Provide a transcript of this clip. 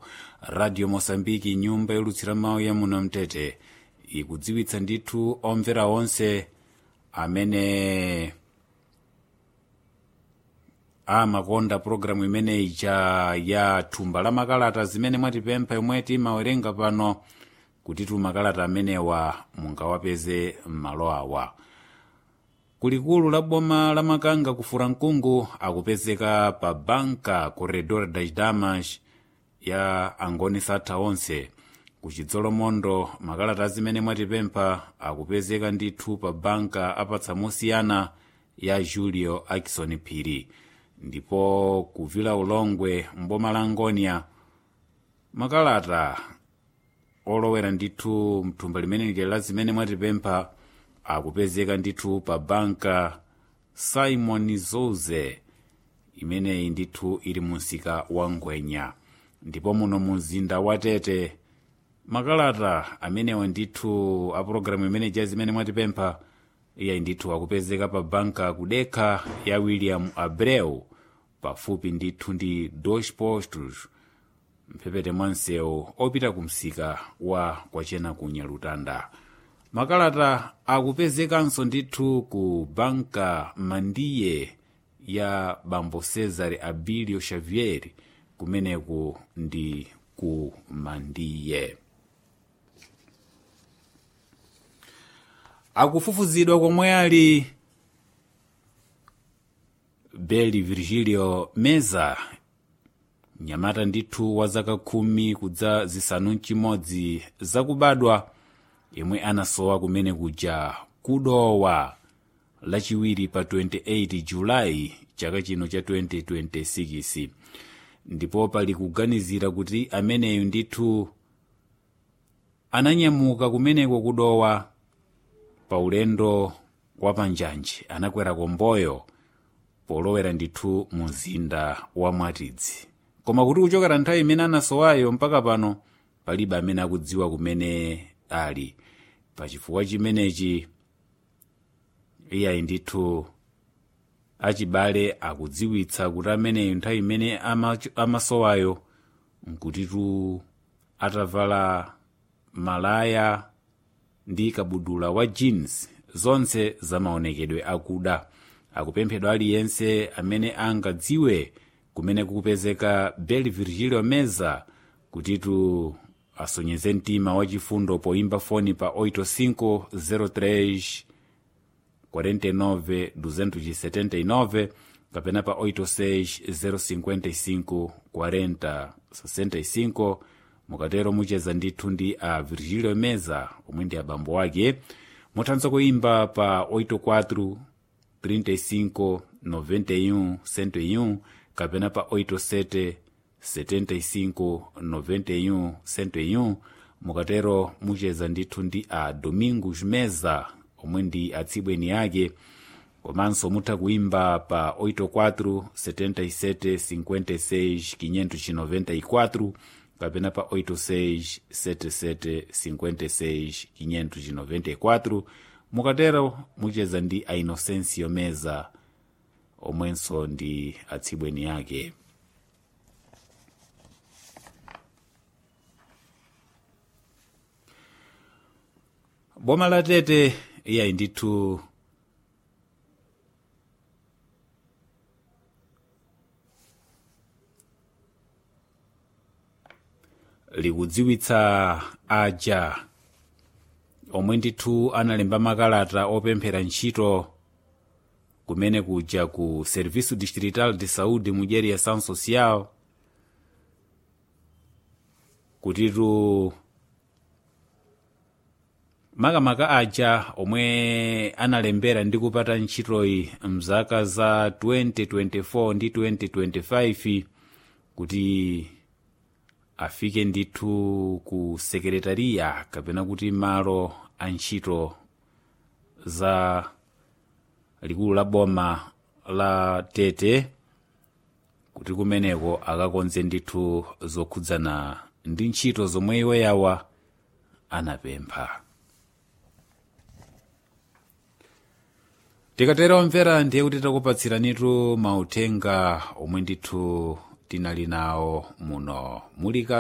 radio mosambiki nyumba yolutsira mawu ya muno mtete ikudziwitsa ndithu omvera onse amene amakonda pologalamu imeneyi ija ya thumba la makalata zimene mwatipempha yomwe timawerenga pano kuti tu makalata amenewa mungawapeze m'malo awa kulikulu la boma la makanga ku furankungu akupezeka pa banka corredor das damas ya angoni satha onse ku chidzolomondo makalata zimene mwatipempha akupezeka ndithu pa banka apatsa mosiyana ya julio akison phiri ndipo kuvila ulongwe mboma la ngonia makalata olowera ndithu mthumba limene la zimene mwatipempha akupezeka ndithu pa banka simon zouze imeneyi ndithu ili munsika wa ngwenya ndipo muno mumzinda wa tete makalata amenewa ndithu a pologalamu imene ja zimene mwatipempha iyayi ndithu akupezeka pa banka kudekha ya william abreu pafupi ndithu ndi dos postos mphepete mwa msewu opita ku msika wa kwachena ku nyalutanda makalata akupezekanso ndithu ku banka mandiye ya bambo cesare abilio xavier kumeneku ndi ku mandiye akufufuzidwa komwe ali beli virgilio meza mnyamata ndithu wa zaka khumi kudza zisanu mchimodzi zakubadwa yemwe anasowa kumene kuja kudowa lachiwiri pa 28 julayi chaka chino cha 2026 ndipo pali kuganizira kuti ameneyu ndithu ananyamuka kumeneko kudowa pa ulendo wa panjanji anakwera komboyo polowera ndithu mu mzinda wa mwatidzi koma kuti kuchokera nthawi imene anasowayo mpaka pano palibe amene akudziwa kumene ali pachifukwa chimenechi iyayi ndithu achibale akudziwitsa kuti ameneyo nthawi imene amasowayo nkutitu atavala malaya ndi kabudula wa jeans zonse zamaonekedwe akuda akupemphedwa aliyense amene angadziwe kumene kukupezeka bel virgilio meza kutitu asonyeze mtima wachifundo poimba foni pa 8503 49 279 kapena pa 86 055 40 65 mukatero mucheza ndithu ndi a virgilio meza omwe ndi abambo ake muthanso kuimba pa 84 35 91 101 kapena pa 87 75 91 101 mukatero mucheza ndithu ndi a domingos meza omwe ndi atsibweni ake komanso mutha kuimba pa 84 77 56 594 kapena pa 86 77 56 594 mukatero mucheza ndi a inocencio meza omwenso ndi atsibweni ake boma la tete iyayi ndithu likudziwitsa aja omwe ndithu analemba makalata opemphera ntchito kumene kuja ku serviço distrital de saúde mu dyeri ya ação social kutitu makamaka aja omwe analembera ndi kupata ntchitoyi mzaka za 2024 ndi 2025 kuti afike ndithu ku sekretariya kapena kuti malo a ntchito za likulu la boma la tete kuti kumeneko akakonze ndithu zokhudzana ndi ntchito zomwe iwo yawa anapempha tikatera omvera ndiye kuti takupatsiranitu mauthenga omwe ndithu tinali nawo muno mulika